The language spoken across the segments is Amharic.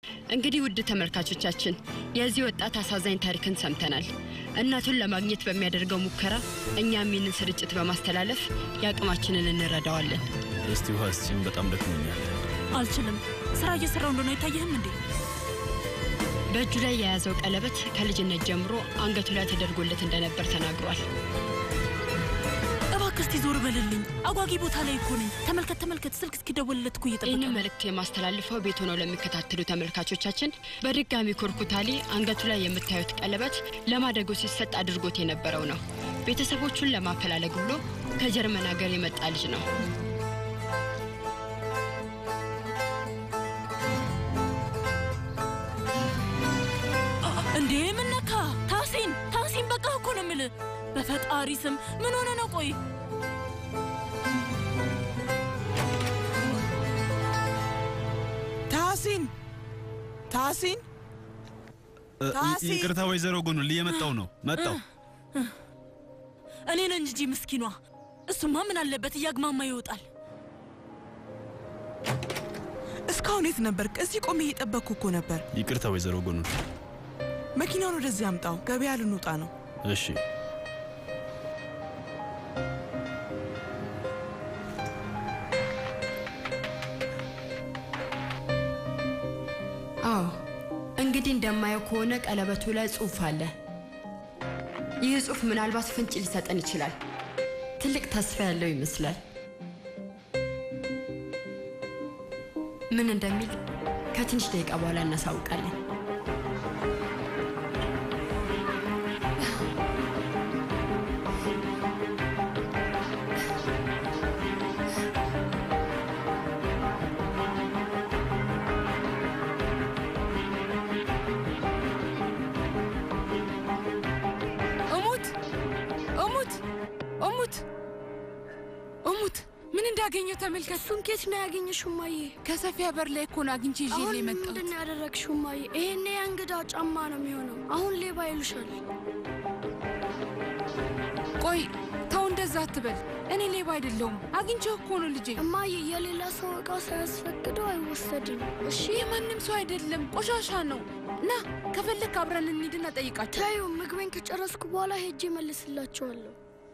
እንግዲህ ውድ ተመልካቾቻችን የዚህ ወጣት አሳዛኝ ታሪክን ሰምተናል። እናቱን ለማግኘት በሚያደርገው ሙከራ እኛም ይህንን ስርጭት በማስተላለፍ የአቅማችንን እንረዳዋለን። እስቲ ውሃ ስጪኝ፣ በጣም ደክሞኛል። አልችልም። ስራ እየሰራው እንደሆነ አይታየህም እንዴ? በእጁ ላይ የያዘው ቀለበት ከልጅነት ጀምሮ አንገቱ ላይ ተደርጎለት እንደነበር ተናግሯል። እባክህ እስቲ ዞር በልልኝ። አጓጊ ቦታ ላይ እኮ ነኝ። ተመልከት ተመልከት፣ ስልክ እስኪደወልለት እኮ እየጠበቀ ይህንን ነው። መልእክት የማስተላልፈው ቤት ሆነው ለሚከታተሉ ተመልካቾቻችን በድጋሚ ኩርኩታሊ አንገቱ ላይ የምታዩት ቀለበት ለማደጎ ሲሰጥ አድርጎት የነበረው ነው። ቤተሰቦቹን ለማፈላለግ ብሎ ከጀርመን ሀገር የመጣ ልጅ ነው። እንዴ ምን ነካ? ታሲን ታሲን፣ በቃ እኮ ነው የምልህ። በፈጣሪ ስም ምን ሆነ ነው? ቆይ ታሲን ታሲን እ, ታሲ! ይቅርታ ወይዘሮ ጎኑል እየመጣው ነው። መጣው። እኔ ነኝ እንጂ ምስኪኗ። እሱማ ምን አለበት እያግማማ ይወጣል። እስካሁን የት ነበርክ? እዚህ ቆሜ እየጠበቅኩ እኮ ነበር። ይቅርታ ወይዘሮ ጎኑል። መኪናውን ወደዚህ አምጣው፣ ገበያ ልንወጣ ነው። እሺ አዎ እንግዲህ እንደማየው ከሆነ ቀለበቱ ላይ ጽሑፍ አለ። ይህ ጽሑፍ ምናልባት ፍንጭ ሊሰጠን ይችላል። ትልቅ ተስፋ ያለው ይመስላል። ምን እንደሚል ከትንሽ ደቂቃ በኋላ እናሳውቃለን። እሙት እሙት እሙት እሙት ምን እንዳገኘው ተመልከት። እሱን ኬት ነው ያገኘሽው እማዬ? ከሰፊያ በር ላይ እኮ ነው አግኝቼ ይዤ አሁን የመጣሁት። ምንድን ነው ያደረግሽው እማዬ? ይሄኔ የእንግዳ ጫማ ነው የሚሆነው። አሁን ሌባ ይሉሻል። ቆይ ተው፣ እንደዛ አትበል። እኔ ሌባ አይደለሁም። አግኝቼው እኮ ነው ልጄ። እማዬ የሌላ ሰው እቃ ሳያስፈቅደው አይወሰድም። እሺ የማንም ሰው አይደለም፣ ቆሻሻ ነው። ና ከፈለክ አብረን እንሂድና ጠይቃቸው። ታዩ፣ ምግቤን ከጨረስኩ በኋላ ሄጄ መልስላቸዋለሁ።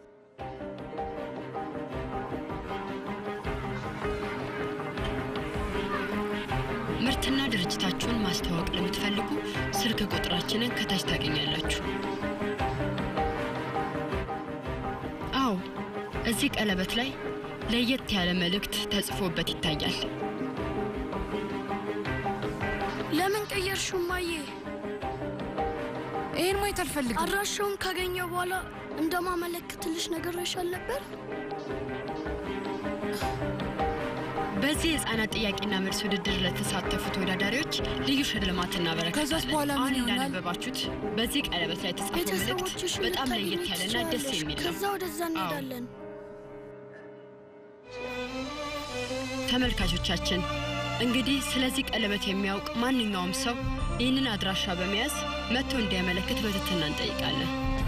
ምርትና ድርጅታችሁን ማስተዋወቅ ለምትፈልጉ ስልክ ቁጥራችንን ከታች ታገኛላችሁ። አዎ እዚህ ቀለበት ላይ ለየት ያለ መልእክት ተጽፎበት ይታያል። ለምን ቀየርሽው እማዬ? ይሄን ማየት አልፈልግም። አድራሻውን ካገኘው በኋላ እንደማመለክትልሽ ነግሬሻል ነበር። በዚህ የህፃናት ጥያቄና መልስ ውድድር ለተሳተፉ ተወዳዳሪዎች ልዩ ሽልማት ከዛስ እናበረከታለን። በኋላ ምን አሁን ይሆናል? እንዳነበባችሁት በዚህ ቀለበት ላይ የተጻፈው መልእክት ቤተሰቦችሽ በጣም ልታገኙ ለየት ያለና ደስ ትችያለሽ። የሚል ነው። ከዛ ወደዛ እንሄዳለን። ተመልካቾቻችን እንግዲህ ስለዚህ ቀለበት የሚያውቅ ማንኛውም ሰው ይህንን አድራሻ በመያዝ መጥቶ እንዲያመለክት በትህትና እንጠይቃለን።